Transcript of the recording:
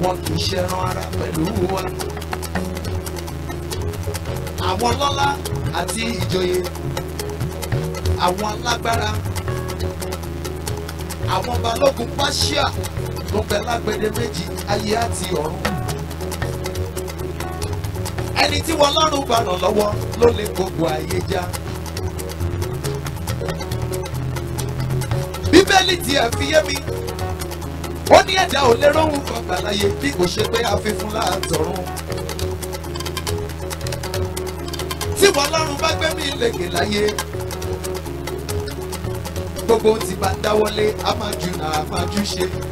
wọn kì í ṣẹran ara pẹ̀lú wa. àwọn lọ́lá àti ìjòyè àwọn alágbára àwọn balógun pàṣíà tó bẹ lágbede méjì ayé àti ọ̀run. ẹni tí wọn lọ́rùn bá ràn lọ́wọ́ ló lè gbogbo ayé já. bíbélì tiẹ̀ fi yé mi ó ní ẹ̀dá ò lè róhùn kan gbà láyé bí kò ṣe pé àfihàn láàtọ̀run. tí wọn lọ́rùn bá gbé mi lékè láyé gbogbo tí bá dáwọ́lé a máa jù náà a máa jù ṣe.